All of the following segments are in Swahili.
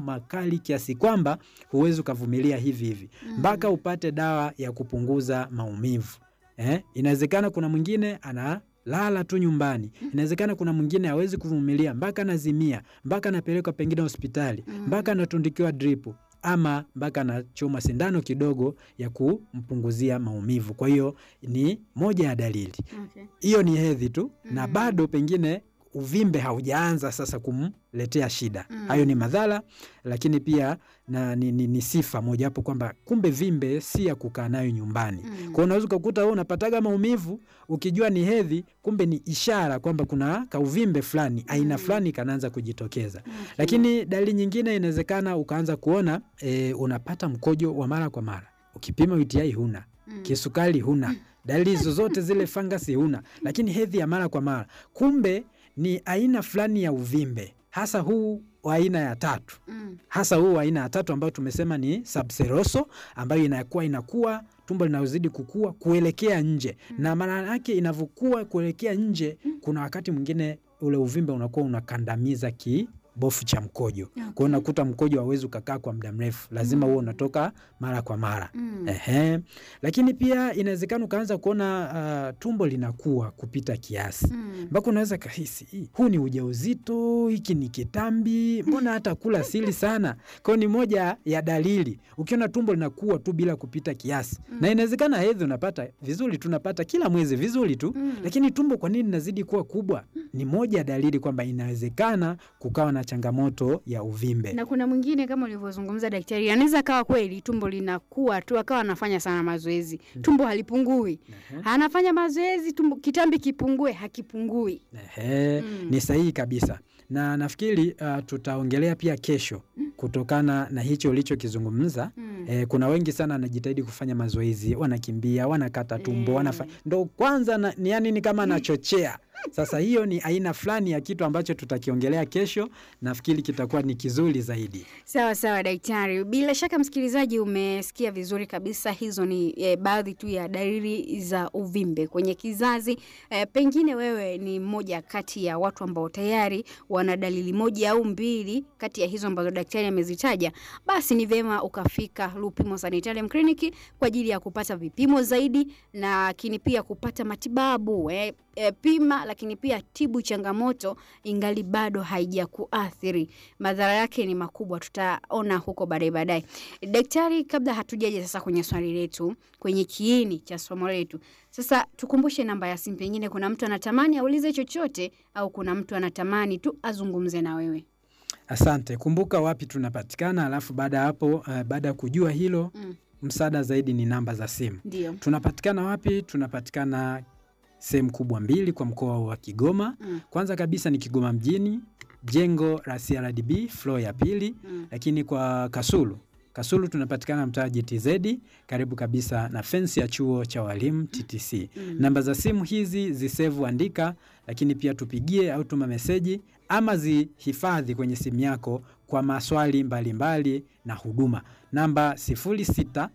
makali kiasi kwamba huwezi ukavumilia hivi hivi mpaka upate dawa ya kupunguza maumivu. Eh, inawezekana kuna mwingine ana lala tu nyumbani. Inawezekana kuna mwingine hawezi kuvumilia mpaka anazimia, mpaka anapelekwa pengine hospitali, mpaka anatundikiwa dripu ama mpaka anachoma sindano kidogo ya kumpunguzia maumivu. Kwa hiyo ni moja ya dalili Okay. hiyo, ni hedhi tu na Mm. bado pengine uvimbe haujaanza sasa kumletea shida. Mm. Hayo ni madhara, lakini pia na ni, ni, ni sifa mojawapo kwamba kumbe vimbe si ya kukaa nayo nyumbani. Mm. Kwa hiyo unaweza ukakuta wewe unapataga maumivu ukijua ni hedhi, kumbe ni ishara kwamba kuna kauvimbe fulani aina Mm. fulani kanaanza kujitokeza. Okay. Lakini dalili nyingine inawezekana ukaanza kuona e, unapata mkojo wa mara kwa mara. Ukipima UTI huna, Mm. kisukari huna, dalili zozote zile fangasi huna, lakini hedhi ya mara kwa mara, kumbe ni aina fulani ya uvimbe, hasa huu wa aina ya tatu Mm. hasa huu wa aina ya tatu ambayo tumesema ni subseroso, ambayo inakuwa inakuwa tumbo linazidi kukua kuelekea nje, na maana yake inavyokuwa kuelekea nje, kuna wakati mwingine ule uvimbe unakuwa unakandamiza kibofu cha mkojo. Kwa hiyo unakuta mkojo hauwezi ukakaa kwa muda mrefu, lazima huo unatoka mara kwa mara. Mm. Ehe. Lakini pia inawezekana ukaanza kuona uh, tumbo linakuwa kupita kiasi Mm. mpaka unaweza kahisi "Hii, huu ni ujauzito, hiki ni kitambi, mbona hata kula sili sana. Kwa hiyo ni moja ya dalili, ukiona tumbo linakuwa tu bila kupita kiasi Mm. na inawezekana hedhi unapata vizuri, tunapata kila mwezi vizuri tu Mm. lakini tumbo kwa nini linazidi kuwa kubwa? Ni moja ya dalili kwamba inawezekana kukawa na changamoto ya uvimbe. na kuna mwingine kama ulivyozungumza daktari, anaweza kawa kweli tumbo linakuwa tu akawa anafanya sana mazoezi, tumbo halipungui, Ehe. anafanya mazoezi tumbo, kitambi kipungue, hakipungui. Ehe, Mm. ni sahihi kabisa, na nafikiri uh, tutaongelea pia kesho kutokana na hicho ulichokizungumza. Mm. Eh, kuna wengi sana wanajitahidi kufanya mazoezi, wanakimbia, wanakata tumbo, Eh. wanafanya ndo kwanza na, ni yani ni kama anachochea. Sasa hiyo ni aina fulani ya kitu ambacho tutakiongelea kesho, nafikiri kitakuwa ni kizuri zaidi. Sawa sawa daktari, bila shaka msikilizaji, umesikia vizuri kabisa. Hizo ni e, baadhi tu ya dalili za uvimbe kwenye kizazi. E, pengine wewe ni mmoja kati ya watu ambao tayari wana dalili moja au mbili kati ya hizo ambazo daktari amezitaja, basi ni vyema ukafika Lupimo Sanitarium Clinic kwa ajili ya kupata vipimo zaidi, lakini pia kupata matibabu e, e, pima, lakini pia tibu changamoto ingali bado haijakuathiri madhara yake ni makubwa, tutaona huko baadaye baadaye. Daktari, kabla hatujaja sasa kwenye swali letu, kwenye kiini cha somo letu, sasa tukumbushe namba ya simu, pengine kuna mtu anatamani aulize chochote au kuna mtu anatamani tu azungumze na wewe. Asante. Kumbuka wapi tunapatikana, alafu baada ya hapo uh, baada ya kujua hilo Mm, msaada zaidi ni namba za simu. ndio. Tunapatikana wapi? Tunapatikana sehemu kubwa mbili kwa mkoa wa Kigoma. Mm, Kwanza kabisa ni Kigoma mjini, jengo la CRDB floor ya pili, mm, lakini kwa Kasulu Kasulu tunapatikana mtaa GTZ karibu kabisa na fensi ya chuo cha walimu TTC. mm. Namba za simu hizi zisevu, andika, lakini pia tupigie au tuma meseji ama zihifadhi kwenye simu yako kwa maswali mbalimbali mbali na huduma. Namba 06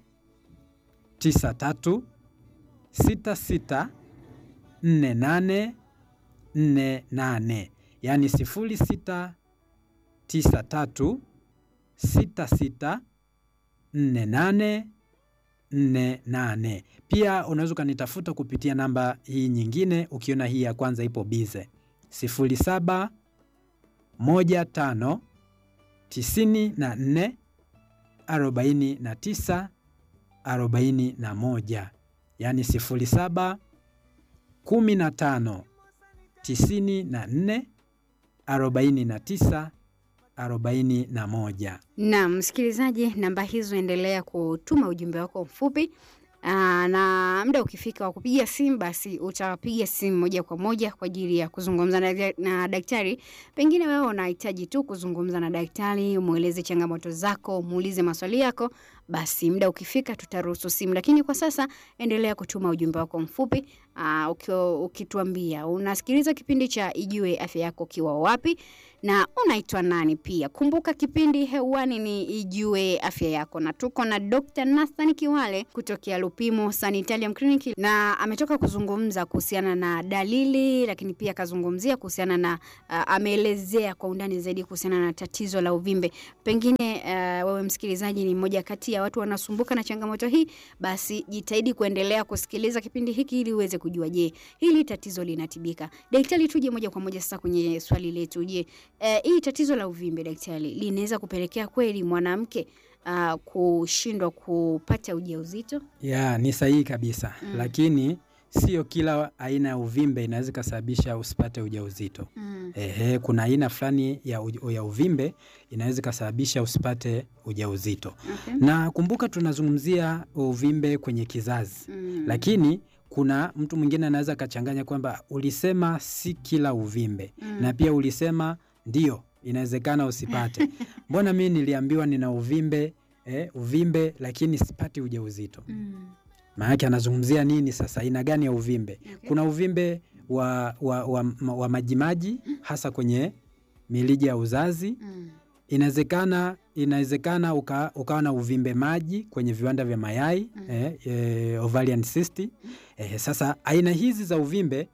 93 66 48 48, yaani 06 93 66 48 48. Pia unaweza ukanitafuta kupitia namba hii nyingine, ukiona hii ya kwanza ipo bize 07 15 94 49 41, yaani 07 15 94 49 41. Naam, msikilizaji, namba hizo endelea kutuma ujumbe wako mfupi. Aa, na muda ukifika wa kupiga simu basi utapiga simu moja kwa moja kwa ajili ya kuzungumza na, na daktari. Pengine wewe unahitaji tu kuzungumza na daktari, umweleze changamoto zako, muulize maswali yako, basi muda ukifika tutaruhusu simu, lakini kwa sasa endelea kutuma ujumbe wako mfupi aa, ukiwa ukituambia unasikiliza kipindi cha Ijue Afya Yako ukiwa wapi na unaitwa nani pia. Kumbuka kipindi hewani ni Ijue Afya Yako, na tuko na Dr. Nathan Kiwale kutokea Lupimo Sanitarium Clinic, na ametoka kuzungumza kuhusiana na dalili, lakini pia akazungumzia kuhusiana na uh, ameelezea kwa undani zaidi kuhusiana na tatizo la uvimbe. Pengine uh, wewe msikilizaji ni mmoja kati ya watu wanasumbuka na changamoto hii, basi jitahidi kuendelea kusikiliza kipindi hiki ili uweze kujua, je, hili tatizo linatibika? Daktari, tuje moja kwa moja sasa kwenye swali letu. Je, eh, hii tatizo la uvimbe daktari, linaweza kupelekea kweli mwanamke uh, kushindwa kupata ujauzito? Ya, ni sahihi kabisa Mm. lakini sio kila aina ya uvimbe inaweza ikasababisha usipate ujauzito. Mm. Ehe, kuna aina fulani ya, uj- ya uvimbe inaweza ikasababisha usipate ujauzito. Okay. Na kumbuka tunazungumzia uvimbe kwenye kizazi. Mm. Lakini kuna mtu mwingine anaweza akachanganya kwamba ulisema si kila uvimbe Mm. na pia ulisema ndio inawezekana usipate. Mbona mimi niliambiwa nina uvimbe eh, uvimbe lakini sipati ujauzito. Mm. Maanake anazungumzia nini sasa? Aina gani ya uvimbe? Okay. Kuna uvimbe wa, wa, wa, wa, wa majimaji hasa kwenye milija ya uzazi. Mm. Inawezekana inawezekana uka, ukawa na uvimbe maji kwenye viwanda vya mayai Mm. eh, eh, ovarian cyst. Eh, sasa aina hizi za uvimbe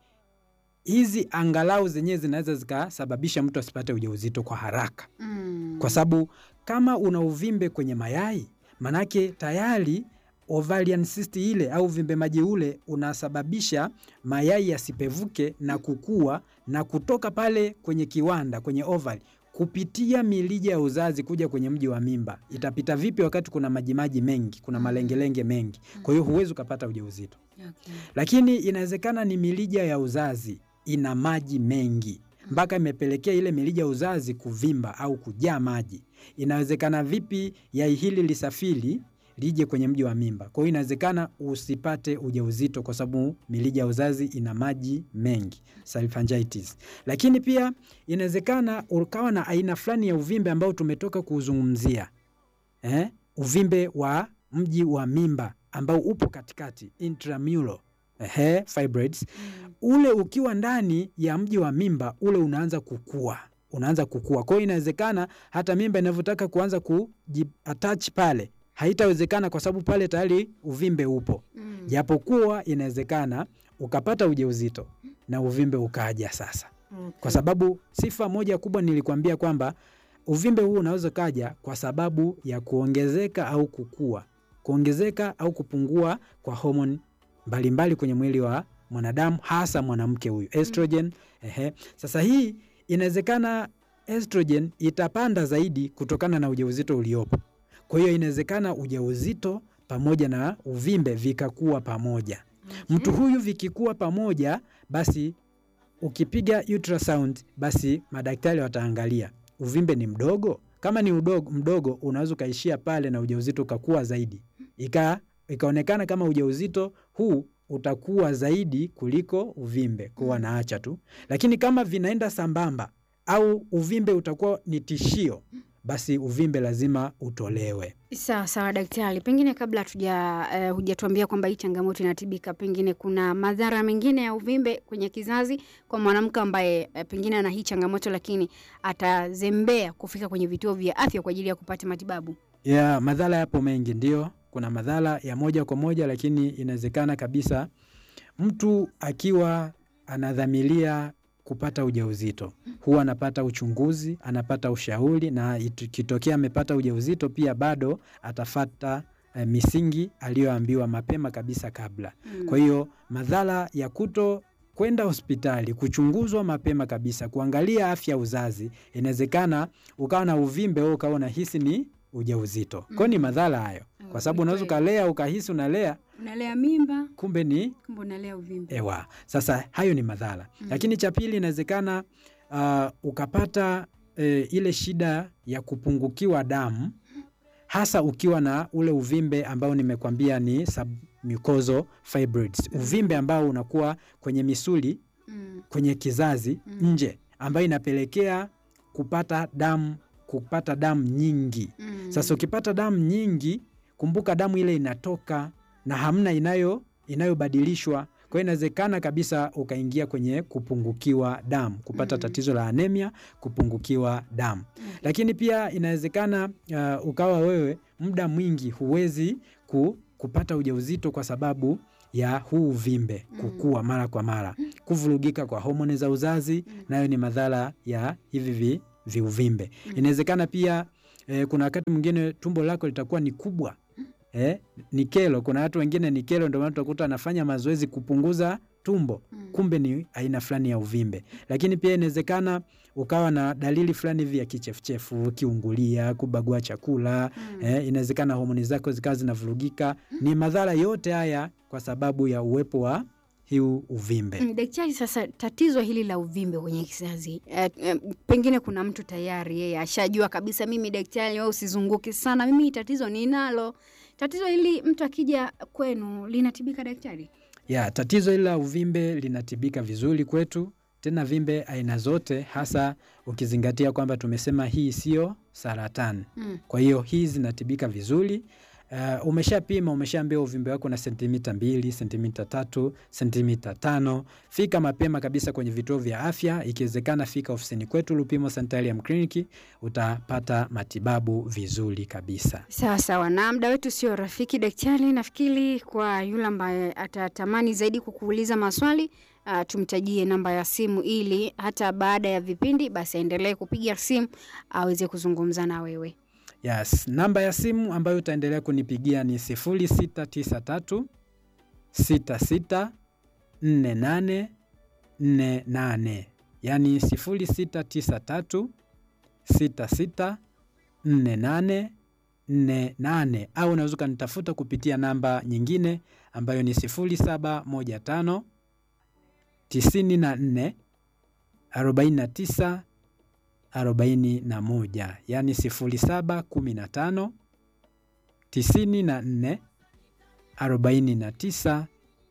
hizi angalau zenyewe zinaweza zikasababisha mtu asipate ujauzito kwa haraka, Mm. kwa sababu kama una uvimbe kwenye mayai, manake tayari ovarian cyst ile au uvimbe maji ule unasababisha mayai yasipevuke na kukua na kutoka pale kwenye kiwanda kwenye ovari kupitia milija ya uzazi kuja kwenye mji wa mimba. Itapita vipi wakati kuna majimaji mengi, kuna Mm. malengelenge mengi? Kwa hiyo huwezi ukapata ujauzito. Okay. Lakini inawezekana ni milija ya uzazi ina maji mengi mpaka imepelekea ile milija ya uzazi kuvimba au kujaa maji. Inawezekana vipi yai hili lisafiri lije kwenye mji wa mimba? Kwa hiyo inawezekana usipate ujauzito kwa sababu milija ya uzazi ina maji mengi, salpingitis. Lakini pia inawezekana ukawa na aina fulani ya uvimbe ambao tumetoka kuuzungumzia eh? uvimbe wa mji wa mimba ambao upo katikati intramural ehe, fibroids. Mm. Ule ukiwa ndani ya mji wa mimba ule unaanza kukua, unaanza kukua. Kwa hiyo inawezekana hata mimba inavyotaka kuanza kujiatach pale haitawezekana kwa sababu pale tayari uvimbe upo, Mm. japokuwa inawezekana ukapata ujauzito na uvimbe ukaja sasa Okay. kwa sababu sifa moja kubwa nilikwambia kwamba uvimbe huu unaweza kaja kwa sababu ya kuongezeka au kukua, kuongezeka au kupungua kwa homoni mbalimbali kwenye mwili wa mwanadamu, hasa mwanamke huyu estrogen. Ehe. Sasa hii inawezekana estrogen itapanda zaidi kutokana na ujauzito uliopo. Kwa hiyo inawezekana ujauzito pamoja na uvimbe vikakuwa pamoja. Okay. Mtu huyu vikikuwa pamoja, basi ukipiga ultrasound, basi madaktari wataangalia uvimbe ni mdogo. Kama ni udogo, mdogo unaweza ukaishia pale na ujauzito ukakuwa zaidi, ika ikaonekana kama ujauzito huu utakuwa zaidi kuliko uvimbe, kuwa naacha tu. Lakini kama vinaenda sambamba au uvimbe utakuwa ni tishio, basi uvimbe lazima utolewe. Sawa sawa daktari, pengine kabla hatuja uh, hujatuambia kwamba hii changamoto inatibika, pengine kuna madhara mengine ya uvimbe kwenye kizazi kwa mwanamke ambaye uh, pengine ana hii changamoto lakini atazembea kufika kwenye vituo vya afya kwa ajili ya kupata matibabu. ya madhara yapo mengi, ndio kuna madhara ya moja kwa moja, lakini inawezekana kabisa mtu akiwa anadhamiria kupata ujauzito huwa anapata uchunguzi, anapata ushauri, na ikitokea amepata ujauzito pia bado atafata eh, misingi aliyoambiwa mapema kabisa kabla. Mm. Kwa hiyo madhara ya kuto kwenda hospitali kuchunguzwa mapema kabisa, kuangalia afya ya uzazi, inawezekana ukawa na uvimbe wewe ukawa unahisi ni ujauzito. Kwa hiyo ni madhara hayo, kwa sababu ni unaweza kweli. ukalea ukahisi unalea, unalea mimba kumbe ni kumbe unalea uvimbe. ewa. Sasa hayo ni madhara Mm. lakini cha pili inawezekana uh, ukapata eh, ile shida ya kupungukiwa damu hasa ukiwa na ule uvimbe ambao nimekwambia ni submucosal fibroids, uvimbe ambao unakuwa kwenye misuli Mm. kwenye kizazi Mm. nje, ambayo inapelekea kupata damu kupata damu nyingi. Mm. Sasa ukipata damu nyingi, kumbuka damu ile inatoka na hamna inayo inayobadilishwa. Kwa Kwa hiyo inawezekana kabisa ukaingia kwenye kupungukiwa damu, kupata Mhm. tatizo la anemia, kupungukiwa damu. Lakini pia inawezekana uh, ukawa wewe muda mwingi huwezi ku, kupata ujauzito kwa sababu ya huu uvimbe Mm. kukua mara kwa mara, kuvurugika kwa homoni za uzazi, Mm. nayo ni madhara ya hivi vi, viuvimbe. Mm. Inawezekana pia eh, kuna wakati mwingine tumbo lako litakuwa ni kubwa eh, ni kelo. Kuna watu wengine ni kelo, ndio maana utakuta anafanya mazoezi kupunguza tumbo Mm. kumbe ni aina fulani ya uvimbe. Lakini pia inawezekana ukawa na dalili fulani hivi ya kichefuchefu, kiungulia, kubagua chakula Mm. eh, inawezekana homoni zako zikawa zinavurugika. Ni madhara yote haya kwa sababu ya uwepo wa hiu uvimbe. Mm, Daktari, sasa tatizo hili la uvimbe kwenye kizazi eh, eh, pengine kuna mtu tayari yeye ashajua kabisa, mimi daktari, wewe usizunguke sana, mimi tatizo ninalo. Tatizo hili mtu akija kwenu linatibika daktari? Ya, tatizo hili la uvimbe linatibika vizuri kwetu, tena vimbe aina zote, hasa ukizingatia kwamba tumesema hii sio saratani. Mm. Kwa hiyo hii zinatibika vizuri. Uh, umeshapima umeshaambiwa uvimbe wako na sentimita mbili, sentimita tatu, sentimita tano. Fika mapema kabisa kwenye vituo vya afya, ikiwezekana fika ofisini kwetu Lupimo Sanitarium Clinic, utapata matibabu vizuri kabisa. Sawa sawa, na muda wetu sio rafiki daktari. Nafikiri kwa yule ambaye atatamani zaidi kukuuliza maswali uh, tumtajie namba ya simu ili hata baada ya vipindi basi aendelee kupiga simu aweze kuzungumza na wewe. Yes, namba ya simu ambayo utaendelea kunipigia ni 0693 66 48 48, yaani 0693 66 48 48, au unaweza ukanitafuta kupitia namba nyingine ambayo ni 0715 94 49 41 yani 0715 94 49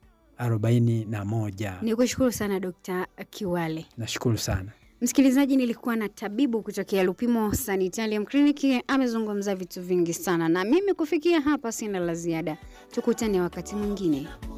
41. Ni kushukuru sana Dr. Kiwale. Nashukuru sana. Msikilizaji, nilikuwa na tabibu kutokea Lupimo Sanitarium Clinic, amezungumza vitu vingi sana, na mimi kufikia hapa sina la ziada. Tukutane wakati mwingine.